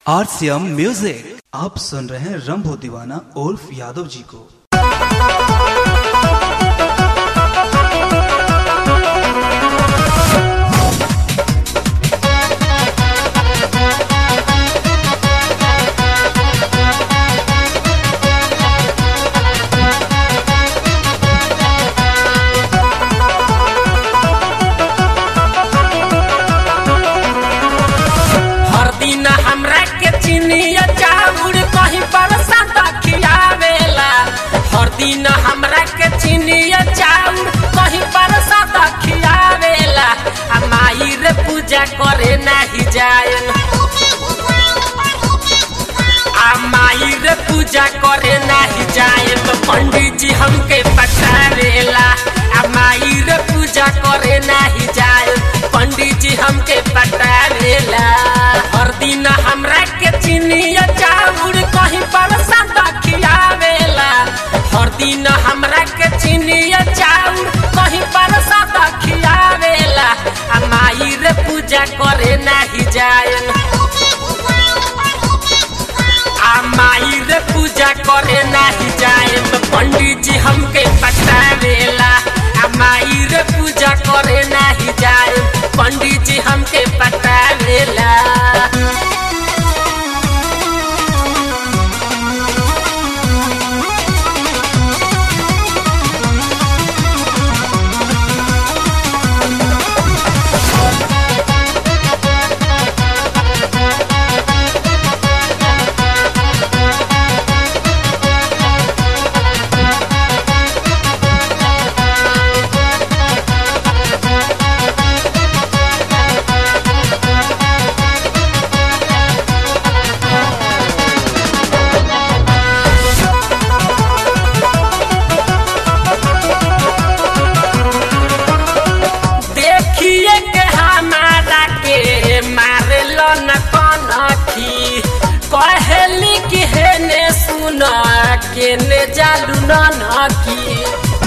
RCM music आप सुन रहे हैं रंभो दीवाना उर्फ यादव जी को हर दिन हमरा के चिनिया चाउर कहीं पर सादा खियावेला हर दिन हमरा के चिनिया चाउर कहीं पर सादा खियावेला आ माई रे पूजा करे नाही जाएन आ माई रे पूजा करे नाही जाएन पंडित जी हमके पटावेला आ माई रे पूजा करे नाही जाएन पंडित जी हमके पटावेला हर दिन हमरा के चिनिया चाउर कहीं पर सादा खियावेला हर दिन हमरा के चिनिया चाउर कहीं पर सादा खियावेला आ माई रे पूजा करे नाही जाएन आ माई रे पूजा करे नाही जाएम पंडित जी हमके पटावेला आ माई रे पूजा करे नाही जाएम पंडित जी हमके पटावेला देखिए के हमारा के मारल न कनखी कहली कि हेने सुन केने जालू न नकी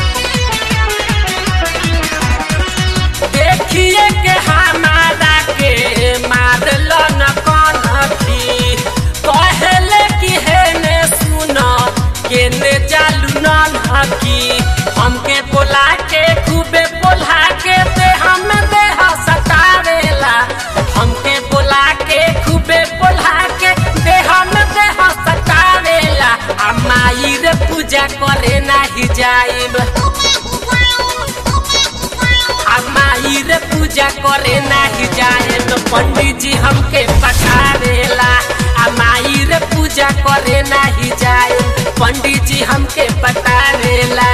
देखिए के हमारा के मारल न कनखी कहले कि हेने सुन केने जालू न नकी हमके बोला के खूबे बोला के दे हम देह सतावेला हमके बोला के खूबे बोला के दे हम देह सतावेला आ माई रे पूजा करे नाही जाइब आ माई रे पूजा करे नाही जाएम पंडित जी हमके पठावेला आ माई रे पूजा करे नाही जाएम पंडित जी हमके पटावेला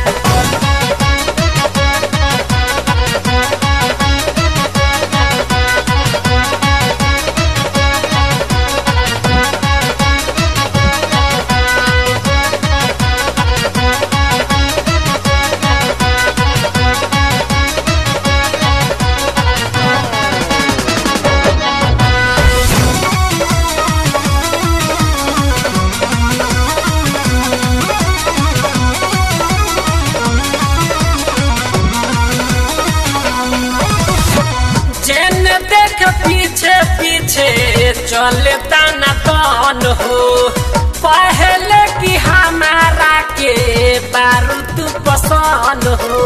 जेन देख पीछे पीछे चले ताना तन हो पहले कि हमारा के बारूद पसंद हो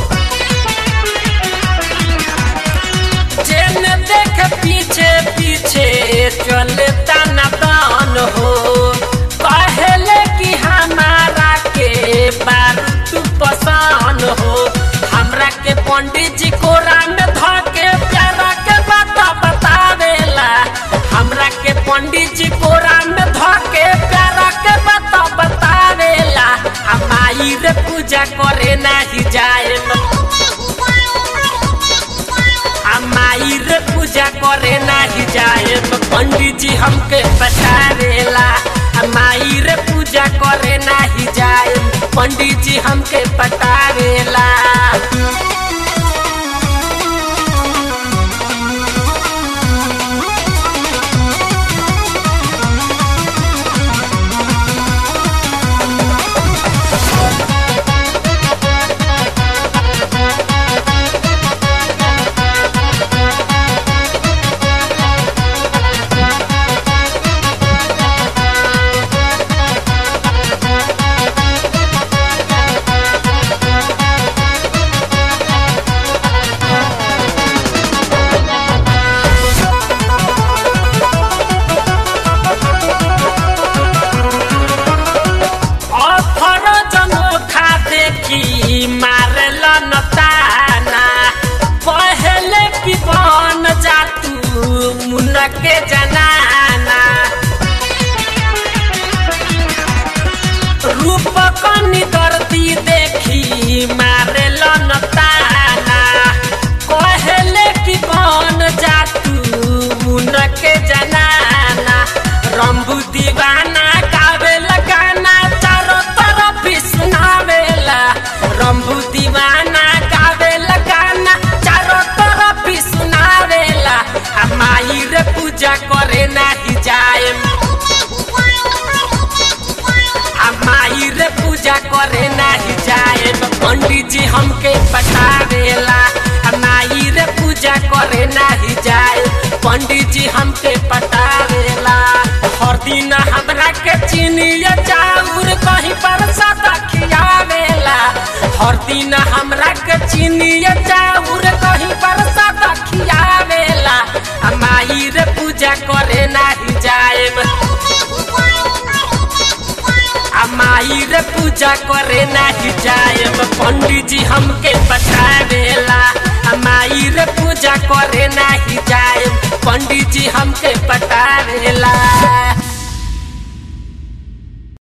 जेन देख पीछे पीछे चले ताना तन हो पहले कि हमारा के बारूद पसंद हो हमरा के पंडित जी कोरा में धके प्यारा के बात बतावेला हमरा के पंडित जी कोरा में धके प्यारा के बात बतावेला आ माई रे पूजा करे नाही जाएम आ माई रे पूजा करे नाही जाएम पंडित जी हमके पटावेला आ माई रे पूजा करे नाही जाएम पंडित जी हमके पटावेला हमके पटावेला आ माई रे पूजा करे नाही जाए पंडित जी हमके पटावेला हर दिन हमरा के चीनिया चाउर कहीं पर सदा खियावेला हर दिन हमरा के चीनिया चाउर कहीं पर सदा खियावेला आ माई रे पूजा करे नाही जाए आ माई रे पूजा करे नाही जाएब पंडित जी हमके पठावेला आ माई रे पूजा करे नाही जाएब पंडित जी हमके पटावेला